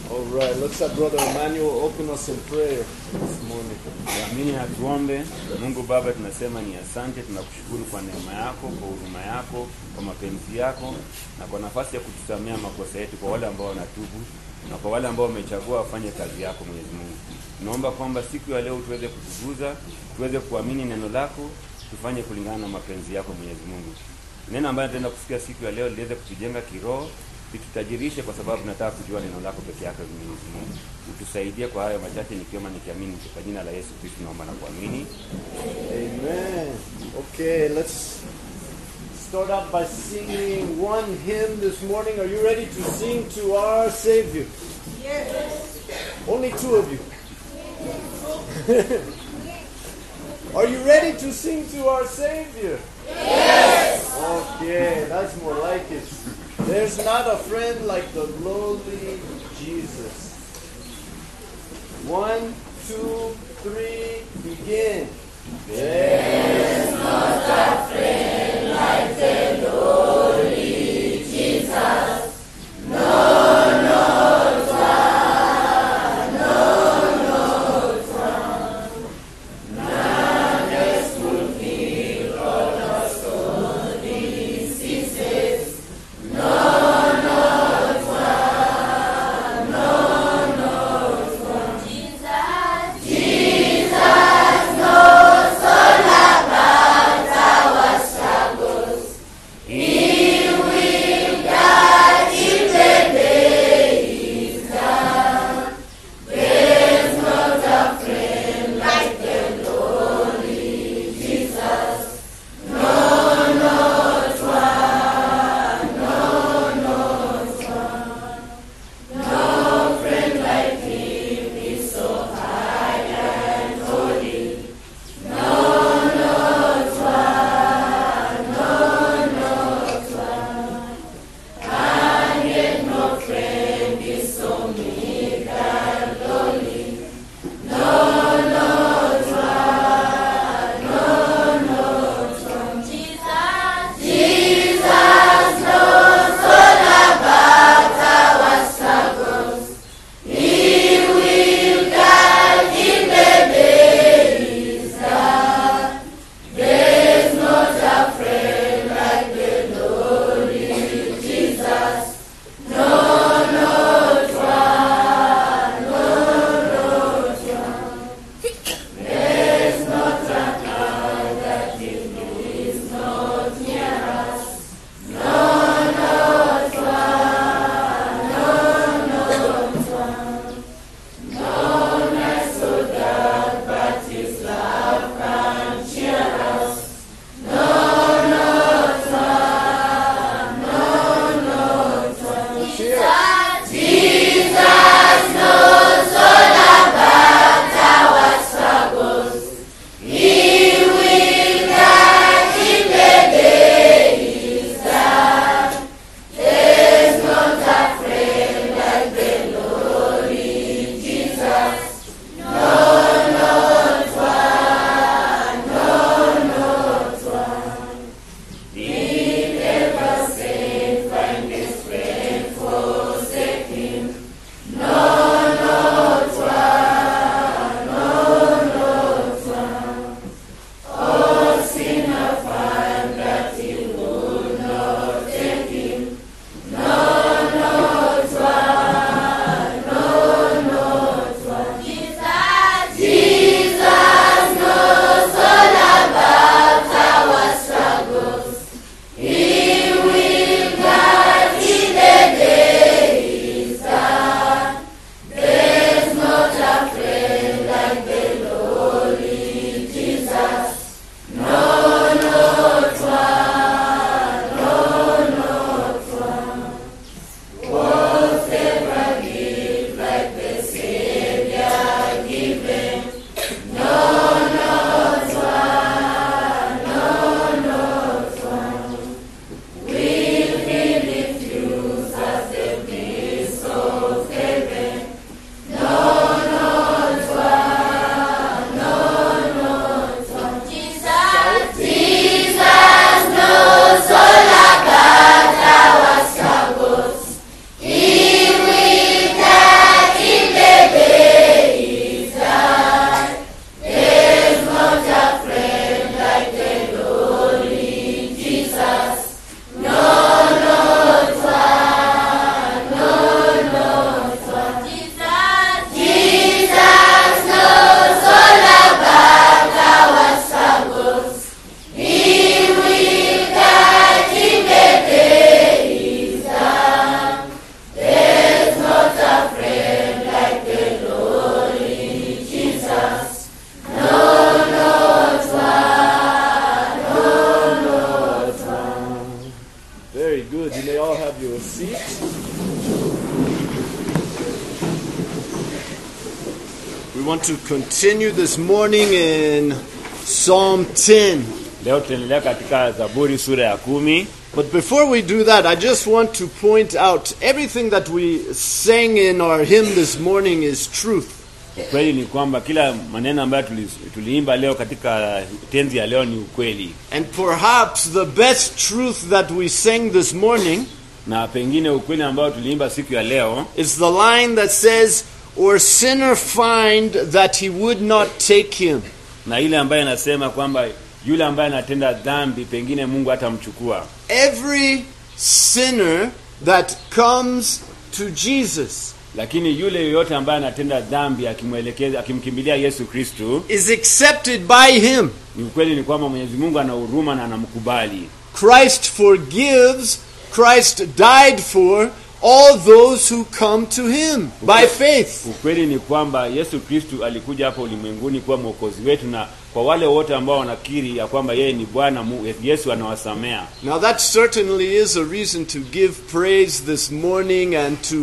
All right, let's have Brother Emmanuel open us in prayer this morning. Amini na tuombe. Mungu Baba, tunasema ni asante, tunakushukuru kwa neema yako, kwa huruma yako, kwa mapenzi yako na kwa nafasi ya kutusamea makosa yetu, kwa wale ambao wanatubu na kwa wale ambao wamechagua wafanye kazi yako. Mwenyezi Mungu, tunaomba kwamba siku ya leo tuweze kutukuza, tuweze kuamini neno lako, tufanye kulingana na mapenzi yako. Mwenyezi Mungu, neno ambayo tutaenda kusikia siku ya leo liweze kutujenga kiroho litutajirishe kwa sababu nataka kujua neno lako peke yake. Mwenyezi Mungu, utusaidie kwa hayo machache, nikiomba nikiamini, kwa jina la Yesu Kristo naomba na kuamini. Amen. Okay, let's start out by singing one hymn this morning. Are you ready to sing to our Savior? Yes. Only two of you. Are you ready to sing to our Savior? Yes. Okay, that's more like it. There's not a friend like the lowly Jesus. One, two, three, begin. There's Jesus, We want to continue this morning in Psalm 10. Leo tutaendelea katika Zaburi sura ya kumi. But before we do that, I just want to point out everything that we sang in our hymn this morning is truth. Ukweli ni kwamba kila maneno ambayo tuli, tuliimba leo katika tenzi ya leo ni ukweli, And perhaps the best truth that we sang this morning na pengine ukweli ambao tuliimba siku ya leo is the line that says, Or sinner find that he would not take him. na ile ambayo inasema kwamba yule ambaye anatenda dhambi pengine Mungu hatamchukua. Every sinner that comes to Jesus Lakini yule yoyote ambaye anatenda dhambi akimwelekeza, akimkimbilia Yesu Kristu, is accepted by him. ni ukweli ni kwamba Mwenyezi Mungu ana huruma na anamkubali. Christ forgives, Christ died for all those who come to him by faith. Ukweli ni kwamba Yesu Kristu alikuja hapa ulimwenguni kuwa mwokozi wetu, na kwa wale wote ambao wanakiri ya kwamba yeye ni Bwana, Mu- Yesu anawasamea. Now, that certainly is a reason to give praise this morning and to,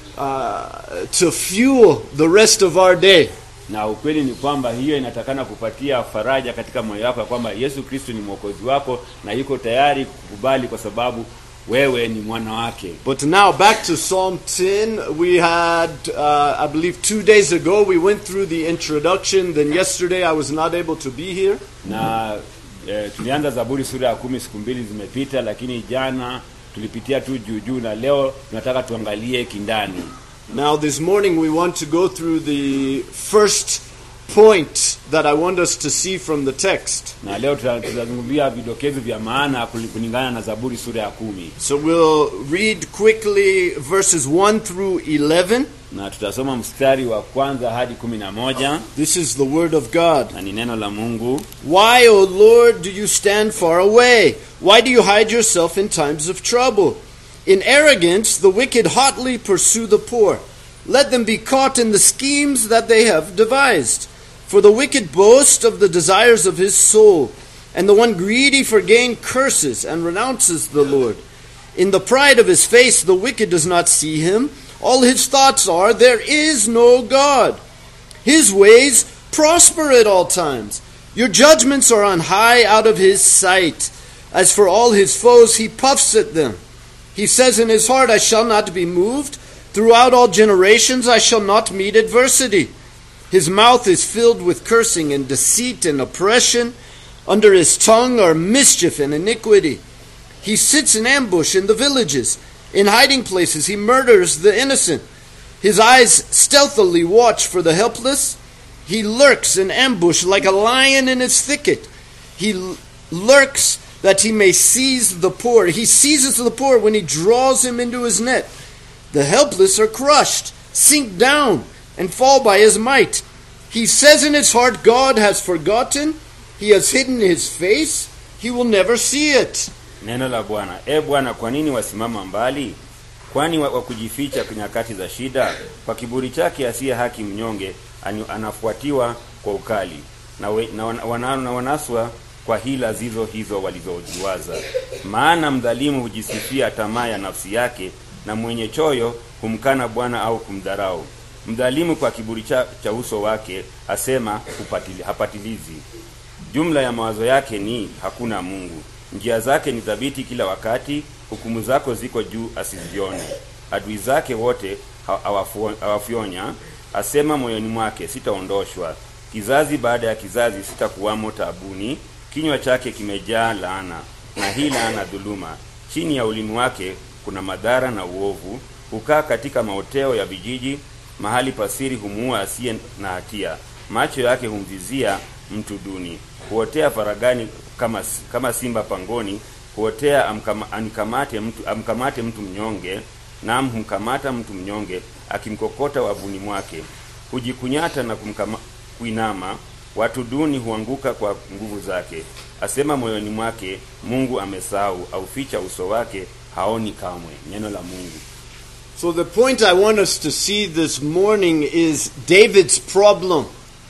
uh, to fuel the rest of our day. Na ukweli ni kwamba hiyo inatakana kupatia faraja katika moyo wako ya kwamba Yesu Kristu ni mwokozi wako na yuko tayari kukubali kwa sababu wewe ni mwana wake. But now back to Psalm 10. We had, uh, I believe, two days ago, we went through the introduction. Then yesterday, I was not able to be here. na e, tulianza Zaburi sura ya kumi siku mbili zimepita, lakini jana tulipitia tu juu juu, na leo tunataka tuangalie kindani. Now, this morning, we want to go through the first point that I want us to see from the text. Na leo tuta- tutazungumzia vidokezo vya maana kuli- kulingana na Zaburi sura ya kumi, So we'll read quickly verses 1 through 11. na tutasoma mstari wa kwanza hadi kumi na moja This is the Word of God. na ni neno la Mungu. Why, O Lord, do you stand far away? Why do you hide yourself in times of trouble? In arrogance, the wicked hotly pursue the poor. Let them be caught in the schemes that they have devised. For the wicked boast of the desires of his soul, and the one greedy for gain curses and renounces the Lord. In the pride of his face, the wicked does not see him. All his thoughts are, There is no God. His ways prosper at all times. Your judgments are on high out of his sight. As for all his foes, he puffs at them. He says in his heart, I shall not be moved. Throughout all generations, I shall not meet adversity. His mouth is filled with cursing and deceit and oppression. Under his tongue are mischief and iniquity. He sits in ambush in the villages. In hiding places, he murders the innocent. His eyes stealthily watch for the helpless. He lurks in ambush like a lion in his thicket. He l- lurks that he may seize the poor. He seizes the poor when he draws him into his net. The helpless are crushed, sink down, and fall by his might. He says in his heart, God has forgotten. He has hidden his face. He will never see it. Neno la Bwana. E Bwana, kwa nini wasimama mbali? Kwani wa, wa kujificha kwa nyakati za shida? Kwa kiburi chake asiye haki mnyonge ani- anafuatiwa kwa ukali na, we, na, wana, wana, na wanaswa kwa hila zizo hizo walizojiwaza. Maana mdhalimu hujisifia tamaa ya nafsi yake, na mwenye choyo humkana Bwana au kumdharau. Mdhalimu kwa kiburi cha, cha uso wake asema hupatili, hapatilizi. Jumla ya mawazo yake ni hakuna Mungu. Njia zake ni thabiti kila wakati, hukumu zako ziko juu asizione. Adui zake wote ha- hawafu- hawafyonya, asema moyoni mwake, sitaondoshwa. Kizazi baada ya kizazi sitakuwamo taabuni. Kinywa chake kimejaa laana na hila na dhuluma. Chini ya ulimi wake kuna madhara na uovu. Hukaa katika maoteo ya vijiji, mahali pasiri humuua asiye na hatia. Macho yake humvizia mtu duni, huotea faragani kama, kama simba pangoni, huotea amkama, amkamate, mtu, amkamate mtu mnyonge, naam humkamata mtu mnyonge akimkokota wavuni mwake. Hujikunyata na kumkama, kuinama, watu duni huanguka kwa nguvu zake. Asema moyoni mwake, Mungu amesahau, auficha uso wake, haoni kamwe. Neno la Mungu. So, the point I want us to see this morning is David's problem.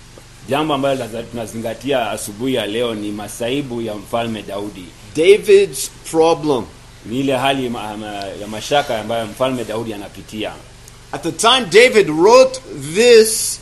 Jambo ambalo laza- tunazingatia asubuhi ya leo ni masaibu ya mfalme Daudi. David's problem. ni ile hali ma, ma, ya mashaka ambayo mfalme Daudi anapitia. At the time David wrote this,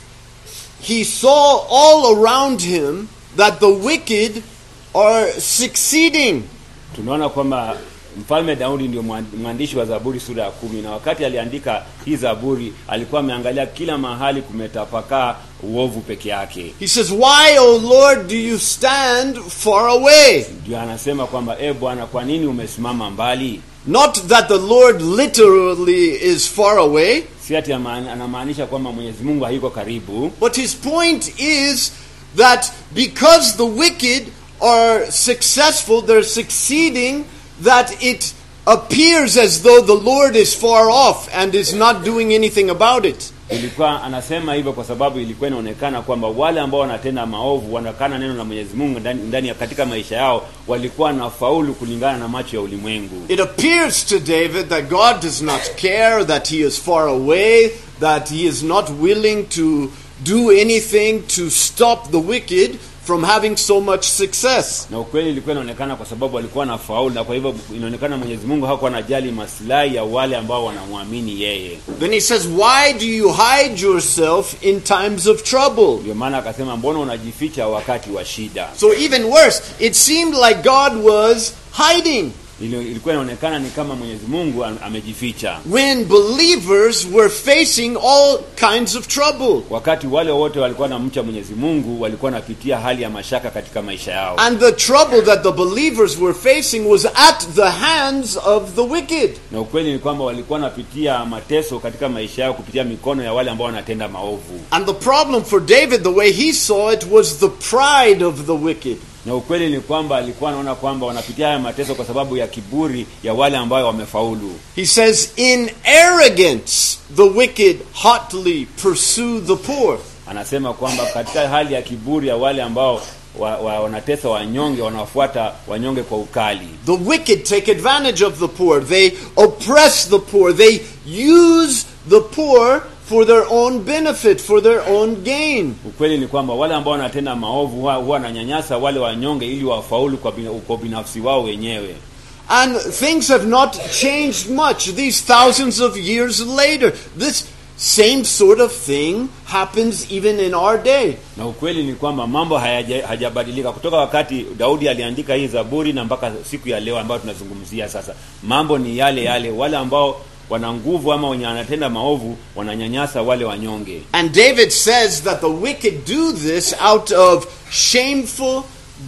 he saw all around him that the wicked are succeeding. Tunaona kwamba mfalme Daudi ndio mwa- mwandishi wa Zaburi sura ya kumi, na wakati aliandika hii Zaburi alikuwa ameangalia kila mahali kumetapakaa uovu peke yake. He says, Why, O Lord, do you stand far away? Ndio anasema kwamba e Bwana, kwa nini umesimama mbali? Not that the Lord literally is far away, Si ati ama- anamaanisha kwamba Mwenyezi Mungu hayuko karibu, but his point is that because the wicked are successful, they're succeeding, that it appears as though the Lord is far off and is not doing anything about it. ilikuwa anasema hivyo kwa sababu ilikuwa inaonekana kwamba wale ambao wanatenda maovu wanakana neno la Mwenyezi Mungu ndani, ndani ya katika maisha yao walikuwa na faulu kulingana na macho ya ulimwengu. It appears to David that God does not care, that he is far away, that he is not willing to do anything to stop the wicked from having so much success. Na ukweli ilikuwa inaonekana kwa sababu walikuwa na faulu, na kwa hivyo inaonekana Mwenyezi Mungu hakuwa anajali maslahi ya wale ambao wanamwamini yeye. Then he says, Why do you hide yourself in times of trouble? Ndio maana akasema, mbona unajificha wakati wa shida? So, even worse, it seemed like God was hiding Ili- Ilikuwa inaonekana ni kama Mwenyezi Mungu am- amejificha when believers were facing all kinds of trouble. wakati wale wote walikuwa na mcha Mwenyezi Mungu walikuwa wanapitia hali ya mashaka katika maisha yao. And the trouble that the believers were facing was at the hands of the wicked. na ukweli ni kwamba walikuwa wanapitia mateso katika maisha yao kupitia mikono ya wale ambao wanatenda maovu And the problem for David, the way he saw it, was the pride of the wicked. na ukweli ni kwamba alikuwa anaona kwamba wanapitia haya mateso kwa sababu ya kiburi ya wale ambao wamefaulu He says, In arrogance, the wicked hotly pursue the poor. anasema kwamba katika hali ya kiburi ya wale ambao wa, wa, wanatesa wanyonge wanawafuata wanyonge kwa ukali The wicked take advantage of the poor. They oppress the poor. They use the poor for their own benefit, for their own gain. ukweli ni kwamba wale ambao wanatenda maovu huwa huwa wananyanyasa wale wanyonge ili wafaulu kwa, bina, kwa binafsi wao wenyewe And things have not changed much these thousands of years later. This same sort of thing happens even in our day. na ukweli ni kwamba mambo hayaja- hajabadilika kutoka wakati Daudi aliandika hii Zaburi na mpaka siku ya leo ambayo tunazungumzia sasa. Mambo ni yale yale, wale ambao wana nguvu ama wenye wanatenda maovu wananyanyasa wale wanyonge, And David says that the wicked do this out of shameful,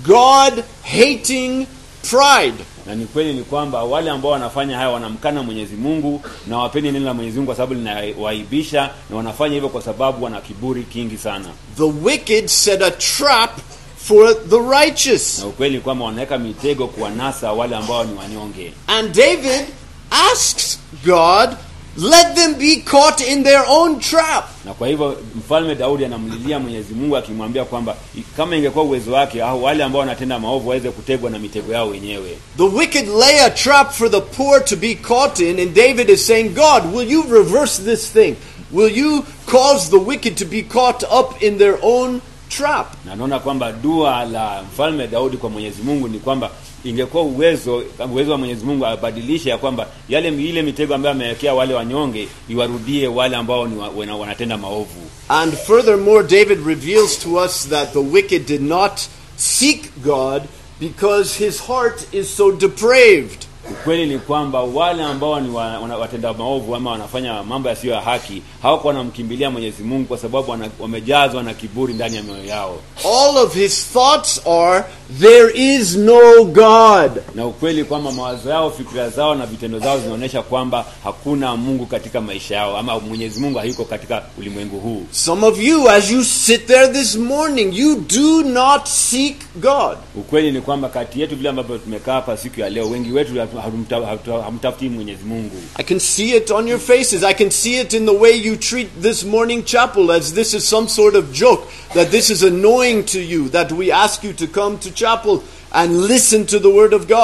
God hating pride. na ni kweli ni kwamba wale ambao wanafanya haya wanamkana Mwenyezi Mungu na wapendi neno la Mwenyezi Mungu kwa sababu linawaibisha, na wanafanya hivyo kwa sababu wana kiburi kingi sana. The wicked set a trap for the righteous. Na ukweli ni kwamba wanaweka mitego kuwanasa wale ambao ni wanyonge. And David asks God, let them be caught in their own trap. na kwa hivyo mfalme Daudi anamlilia Mwenyezi Mungu akimwambia kwamba i- kama ingekuwa uwezo wake au wale ambao wanatenda maovu waweze kutegwa na mitego yao wenyewe. The wicked lay a trap for the poor to be caught in, and David is saying, God, will you reverse this thing? Will you cause the wicked to be caught up in their own trap? Na naona kwamba dua la mfalme Daudi kwa Mwenyezi Mungu ni kwamba ingekuwa uwezo uwezo wa Mwenyezi Mungu abadilishe ya kwamba yale ile mitego ambayo amewekea wale wanyonge iwarudie wale ambao ni wa, wana- wanatenda maovu. And furthermore, David reveals to us that the wicked did not seek God because his heart is so depraved. Ukweli ni kwamba wale ambao ni wa, wana, watenda maovu ama wanafanya mambo yasiyo ya haki hawakuwa wanamkimbilia Mwenyezi Mungu kwa sababu wana, wamejazwa na kiburi ndani ya mioyo yao. All of his thoughts are, there is no God. na ukweli kwamba mawazo yao, fikira zao na vitendo zao zinaonyesha kwamba hakuna Mungu katika maisha yao, ama Mwenyezi Mungu hayuko katika ulimwengu huu. Some of you, as you sit there this morning, you do not seek God. Ukweli ni kwamba kati yetu vile ambavyo tumekaa hapa siku ya leo, wengi wetu hamta- hatu- hamtafuti Mwenyezi Mungu. I can see it on your faces. I can see it in the way you treat this morning chapel as this is some sort of joke, that this is annoying to you, that we ask you to come to chapel and listen to the Word of God.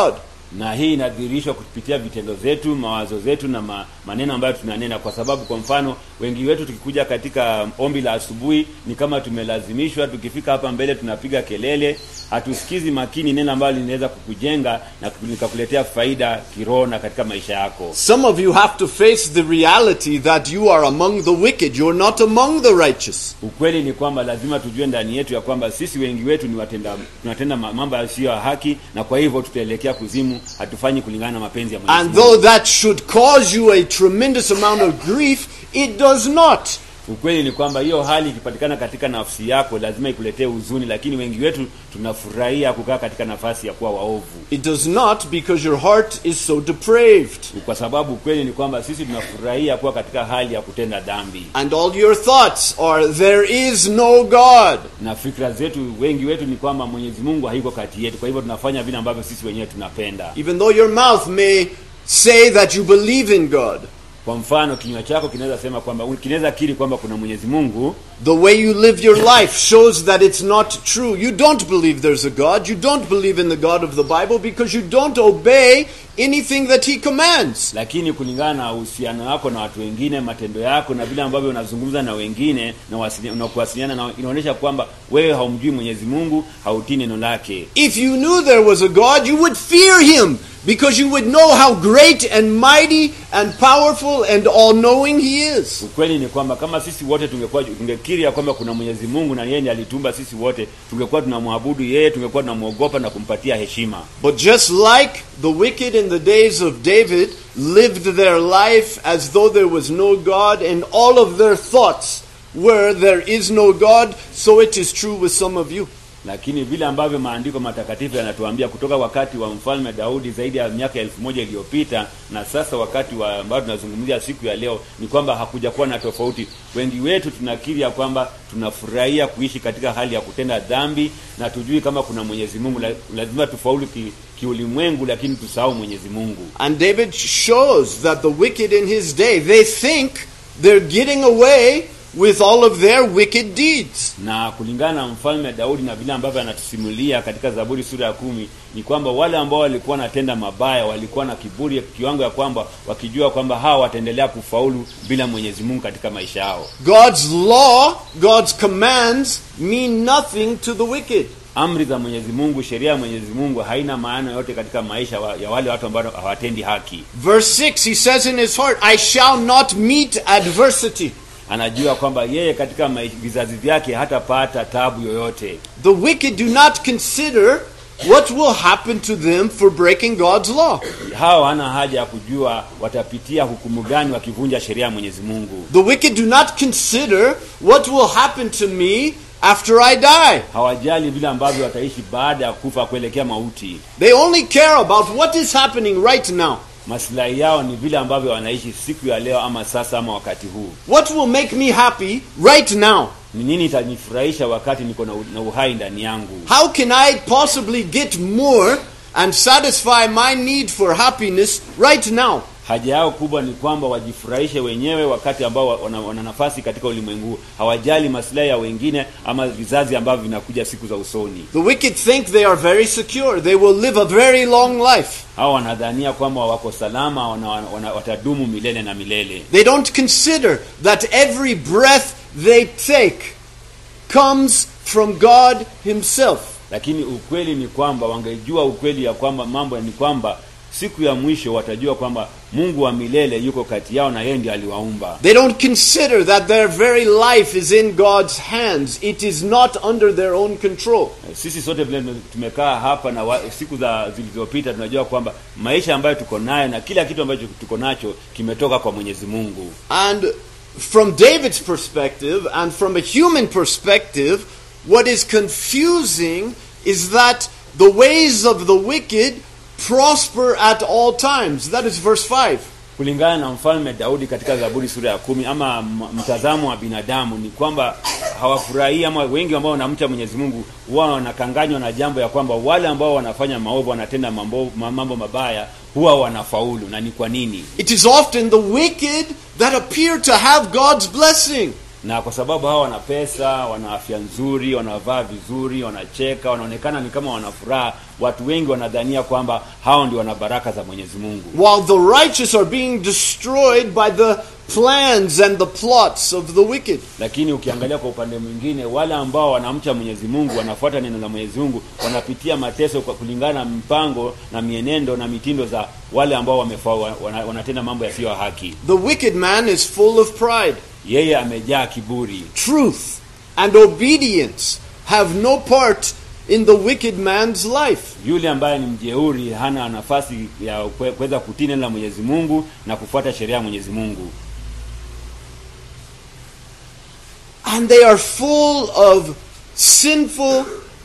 na hii inadhihirishwa kupitia vitendo zetu mawazo zetu na ma, maneno ambayo tunanena kwa sababu kwa mfano wengi wetu tukikuja katika ombi la asubuhi ni kama tumelazimishwa tukifika hapa mbele tunapiga kelele hatusikizi makini neno ambalo linaweza kukujenga na likakuletea faida kiroho na katika maisha yako Some of you have to face the reality that you are among the wicked. You're not among the righteous. ukweli ni kwamba lazima tujue ndani yetu ya kwamba sisi wengi wetu ni watenda tunatenda ma- mambo yasiyo ya haki na kwa hivyo tutaelekea kuzimu hatufanyi kulingana na mapenzi ya Mwenyezi And Mungu. though that should cause you a tremendous amount of grief, it does not. ukweli ni kwamba hiyo hali ikipatikana katika nafsi yako lazima ikuletee huzuni lakini wengi wetu tunafurahia kukaa katika nafasi ya kuwa waovu It does not because your heart is so depraved. kwa sababu ukweli ni kwamba sisi tunafurahia kuwa katika hali ya kutenda dhambi And all your thoughts are, there is no God. na fikra zetu wengi wetu ni kwamba mwenyezi mungu haiko kati yetu kwa hivyo tunafanya vile ambavyo sisi wenyewe tunapenda Even though your mouth may say that you believe in God, kwa mfano kinywa chako kinaweza sema kwamba kinaweza kiri kwamba kuna mwenyezi mungu the way you live your life shows that it's not true. You don't believe there's a God. You don't believe in the God of the Bible because you don't obey anything that He commands. lakini kulingana na uhusiano wako na watu wengine matendo yako na vile ambavyo unazungumza na wengine na wasili- na kuwasiliana na inaonyesha kwamba wewe haumjui mwenyezi mungu hautii neno lake If you knew there was a God, you would fear Him because you would know how great and mighty and powerful and all knowing He is. ukweli ni kwamba kama sisi wote tungekuwa tungekiri ya kwamba kuna mwenyezi mungu na yeye ndiye alitumba sisi wote tungekuwa tunamwabudu yeye tungekuwa tunamwogopa na kumpatia heshima But just like the wicked in the days of David lived their life as though there was no God, and all of their thoughts were, There is no God, so it is true with some of you. lakini vile ambavyo maandiko matakatifu yanatuambia kutoka wakati wa mfalme daudi zaidi ya miaka elfu moja iliyopita na sasa wakati wa ambao tunazungumzia siku ya leo ni kwamba hakuja kuwa na tofauti wengi wetu tunakiri ya kwamba tunafurahia kuishi katika hali ya kutenda dhambi na tujui kama kuna mwenyezi mungu La- lazima tufaulu ki, kiulimwengu lakini tusahau mwenyezi mungu And David shows that the wicked in his day, they think they're getting away with all of their wicked deeds. na kulingana na mfalme Daudi na vile ambavyo anatusimulia katika Zaburi sura ya kumi ni kwamba wale ambao walikuwa wanatenda mabaya walikuwa na kiburi kiwango ya kwamba wakijua kwamba hawa wataendelea kufaulu bila Mwenyezi Mungu katika maisha yao. God's law, God's commands mean nothing to the wicked. Amri za Mwenyezi Mungu, sheria ya Mwenyezi Mungu haina maana yote katika maisha wa, ya wale watu ambao hawatendi haki. Verse 6, he says in his heart, I shall not meet adversity. Anajua kwamba yeye katika mai- vizazi vyake hatapata tabu yoyote. The wicked do not consider what will happen to them for breaking God's law. Hawa hana haja ya kujua watapitia hukumu gani wakivunja sheria ya Mwenyezi Mungu. The wicked do not consider what will happen to me after I die. hawajali vile ambavyo wataishi baada ya kufa kuelekea mauti. They only care about what is happening right now. Maslahi yao ni vile ambavyo wanaishi siku ya leo, ama sasa, ama wakati huu. What will make me happy right now? Ni nini itanifurahisha wakati niko na, u- na uhai ndani yangu? How can I possibly get more and satisfy my need for happiness right now? Haja yao kubwa ni kwamba wajifurahishe wenyewe wakati ambao wana, wana nafasi katika ulimwengu huu. Hawajali maslahi ya wengine ama vizazi ambavyo vinakuja siku za usoni. The wicked think they are very secure. They will live a very long life. Hawa wanadhania kwamba wako salama, wana, wana, watadumu milele na milele. They don't consider that every breath they take comes from God Himself. lakini ukweli ni kwamba wangejua ukweli ya kwamba mambo ni kwamba siku ya mwisho watajua kwamba Mungu wa milele yuko kati yao na yeye ndiye aliwaumba. They don't consider that their very life is in God's hands. It is not under their own control. Sisi sote vile tumekaa hapa na wa, siku za zilizopita tunajua kwamba maisha ambayo tuko nayo na kila kitu ambacho tuko nacho kimetoka kwa Mwenyezi Mungu. And from David's perspective and from a human perspective, what is confusing is that the ways of the wicked prosper at all times. That is verse 5. Kulingana na mfalme Daudi katika Zaburi sura ya kumi, ama m- mtazamo wa binadamu ni kwamba hawafurahii ama wengi ambao wanamcha Mwenyezi Mungu huwa wanakanganywa na jambo ya kwamba wale ambao wanafanya maovu wanatenda mambo, ma- mambo mabaya huwa wanafaulu. Na ni kwa nini? It is often the wicked that appear to have God's blessing. na kwa sababu hawa wana pesa wana afya nzuri wanavaa vizuri wanacheka wanaonekana ni kama wana furaha watu wengi wanadhania kwamba hao ndio wana baraka za mwenyezi mungu while the righteous are being destroyed by the plans and the plots of the wicked. lakini ukiangalia kwa upande mwingine wale ambao wanamcha mwenyezi mungu wanafuata neno la mwenyezi mungu wanapitia mateso kwa kulingana na mpango na mienendo na mitindo za wale ambao wamefa, wana, wanatenda mambo yasiyo ya haki The wicked man is full of pride. yeye amejaa kiburi Truth and obedience have no part in the wicked man's life. yule ambaye ni mjeuri hana nafasi ya kwe- kuweza kutii neno la mwenyezi mungu na kufuata sheria ya mwenyezi mungu And they are full of sinful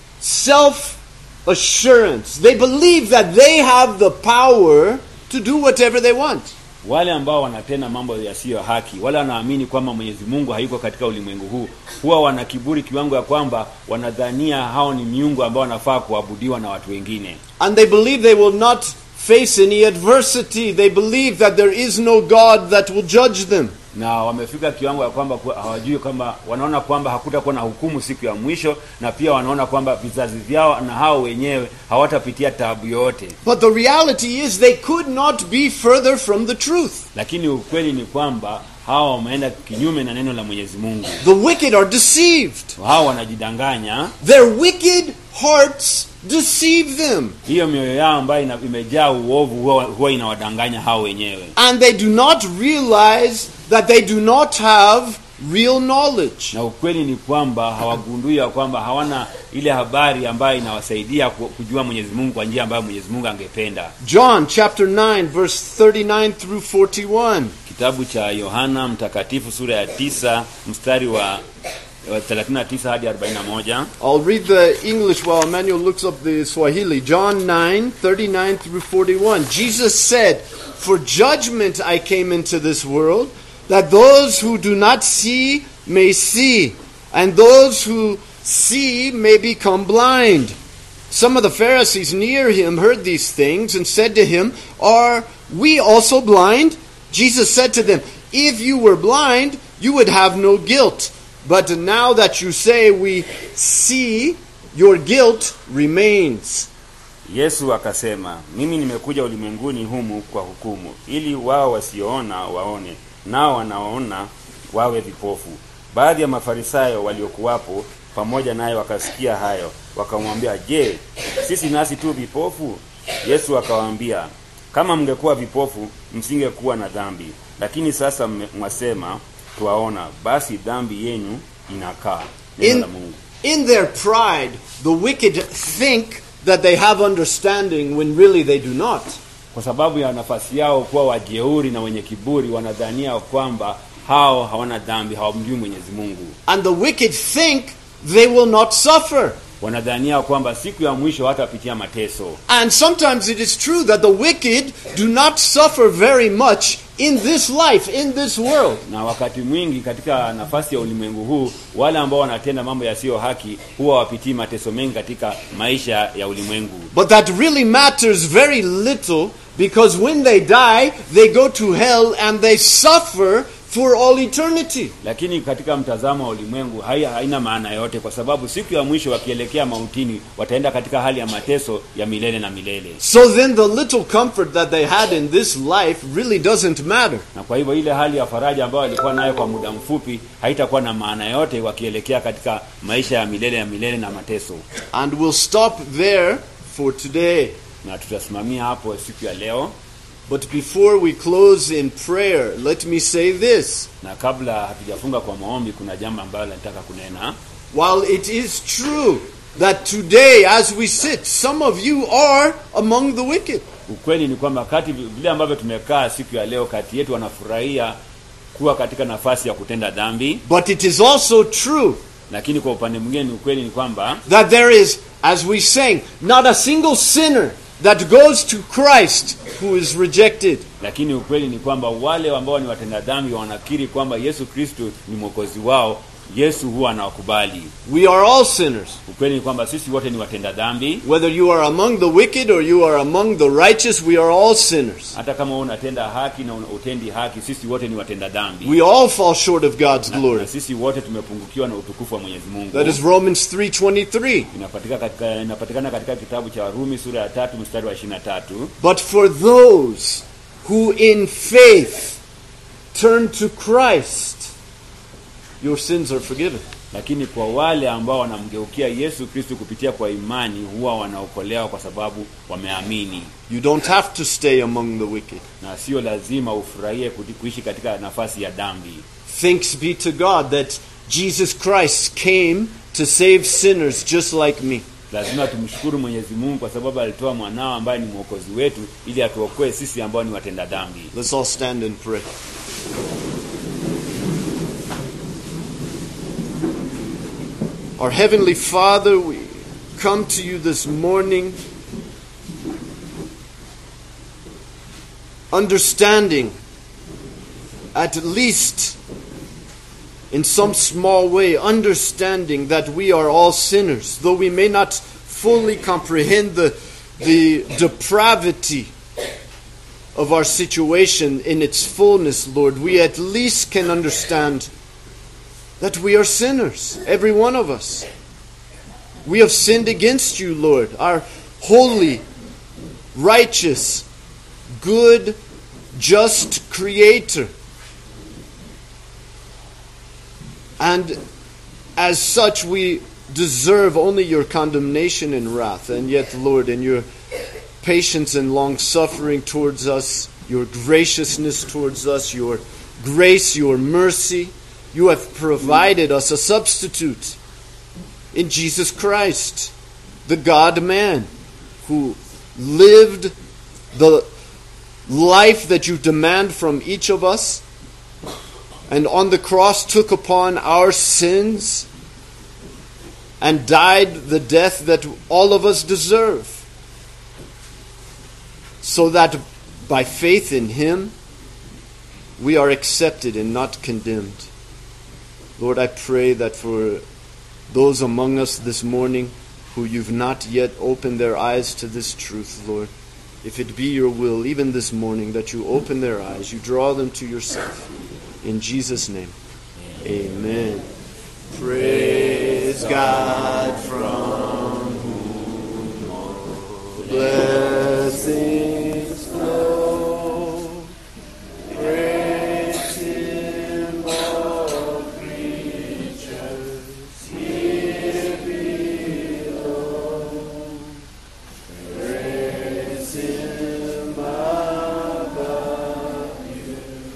self assurance. They believe that they have the power to do whatever they want. wale ambao wanatenda mambo yasiyo ya haki wale wanaamini kwamba mwenyezi mungu hayuko katika ulimwengu huu huwa wana kiburi kiwango ya kwamba wanadhania hao ni miungu ambao wanafaa kuabudiwa na watu wengine And they believe they will not face any adversity. They believe that there is no God that will judge them. na wamefika kiwango ya kwamba ku- hawajui kwamba wanaona kwamba hakutakuwa na hukumu siku ya mwisho na pia wanaona kwamba vizazi vyao na hao wenyewe hawatapitia taabu yoyote But the reality is they could not be further from the truth. lakini ukweli ni kwamba hawa wameenda kinyume na neno la mwenyezi mungu The wicked are deceived. hawa wanajidanganya Their wicked hearts deceive them. hiyo mioyo yao ambayo ina- imejaa uovu huwa, huwa inawadanganya hao wenyewe And they do not realize that they do not have real knowledge. na ukweli ni kwamba hawagundui ya kwamba hawana ile habari ambayo inawasaidia ku- kujua mwenyezi mungu kwa njia ambayo mwenyezi mungu angependa John chapter 9 verse 39 through 41. kitabu cha yohana mtakatifu sura ya tisa mstari wa wa 39 hadi 41 I'll read the English while Emmanuel looks up the Swahili. John 9, 39 through 41. Jesus said, For judgment I came into this world, that those who do not see may see, and those who see may become blind. Some of the Pharisees near him heard these things and said to him, Are we also blind? Jesus said to them, If you were blind, you would have no guilt. But now that you say we see, your guilt remains. yesu akasema mimi nimekuja ulimwenguni humu kwa hukumu ili wao wasioona waone nao wanaona wawe vipofu baadhi ya mafarisayo waliokuwapo pamoja naye wakasikia hayo wakamwambia je sisi nasi tu vipofu yesu akawaambia kama mngekuwa vipofu msingekuwa na dhambi lakini sasa mme- mwasema twaona basi dhambi yenyu inakaa neno In, la mungu in their pride, the wicked think that they have understanding when really they do not. kwa sababu ya nafasi yao kuwa wajeuri na wenye kiburi wanadhania kwamba hao hawana dhambi hawamjui mwenyezi mungu And the wicked think they will not suffer. wanadhania kwamba siku ya mwisho hatapitia mateso And sometimes it is true that the wicked do not suffer very much in this life, in this world. na wakati mwingi katika nafasi ya ulimwengu huu wale ambao wanatenda mambo yasiyo haki huwa wapitii mateso mengi katika maisha ya ulimwengu But that really matters very little because when they die, they go to hell and they suffer for all eternity. lakini katika mtazamo wa ulimwengu hai- haina maana yote kwa sababu siku ya mwisho wakielekea mautini wataenda katika hali ya mateso ya milele na milele So then the little comfort that they had in this life really doesn't matter. na kwa hivyo ile hali ya faraja ambayo walikuwa nayo kwa muda mfupi haitakuwa na maana yote wakielekea katika maisha ya milele ya milele na mateso And we'll stop there for today. na tutasimamia hapo siku ya leo But before we close in prayer, let me say this. na kabla hatujafunga kwa maombi kuna jambo ambalo nataka kunena While it is true that today, as we sit, some of you are among the wicked. ukweli ni kwamba kati vile ambavyo tumekaa siku ya leo kati yetu wanafurahia kuwa katika nafasi ya kutenda dhambi But it is also true lakini kwa upande mwingine ni ukweli ni kwamba that there is, as we sang, not a single sinner that goes to Christ who is rejected. lakini ukweli ni kwamba wale ambao ni watenda dhambi wanakiri kwamba yesu kristo ni mwokozi wao yesu huwa anawakubali We are all sinners. ukweli ni kwamba sisi wote ni watenda dhambi Whether you are among the wicked or you are among the righteous, we are all sinners. hata kama wewe unatenda haki na una- utendi haki sisi wote ni watenda dhambi We all fall short of God's na, glory. na sisi wote tumepungukiwa na utukufu wa mwenyezi mungu That is Romans 3:23. inapatikana katika, inapatikana katika kitabu cha warumi sura ya tatu mstari wa 23 But for those who in faith turn to Christ, your sins are forgiven. lakini kwa wale ambao wanamgeukia yesu kristu kupitia kwa imani huwa wanaokolewa kwa sababu wameamini You don't have to stay among the wicked. na sio lazima ufurahie kuti- kuishi katika nafasi ya dhambi Thanks be to God that Jesus Christ came to save sinners just like me. lazima tumshukuru mwenyezi mungu kwa sababu alitoa mwanao ambaye ni mwokozi wetu ili atuokoe sisi ambao ni watenda dhambi Let's all stand and pray. Our Heavenly Father, we come to you this morning understanding, at least in some small way, understanding that we are all sinners, though we may not fully comprehend the, the depravity of our situation in its fullness, Lord, we at least can understand that we are sinners, every one of us. We have sinned against you, Lord, our holy, righteous, good, just Creator. And as such, we deserve only your condemnation and wrath. And yet, Lord, in your patience and long suffering towards us, your graciousness towards us, your grace, your mercy, you have provided us a substitute in Jesus Christ, the God man, who lived the life that you demand from each of us, and on the cross took upon our sins and died the death that all of us deserve so that by faith in Him we are accepted and not condemned. Lord, I pray that for those among us this morning who you've not yet opened their eyes to this truth, Lord, if it be your will, even this morning, that you open their eyes, you draw them to yourself. In Jesus' name, amen. Praise God from whom all blessings flow. Praise Him, all creatures here below. Praise Him above you,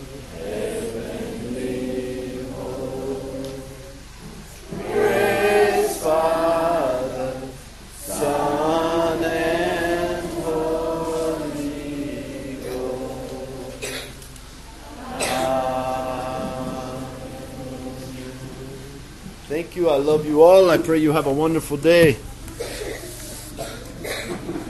heavenly hosts. Praise Father, Son, and Holy Ghost. Amen. Thank you. I love you all. I pray you have a wonderful day.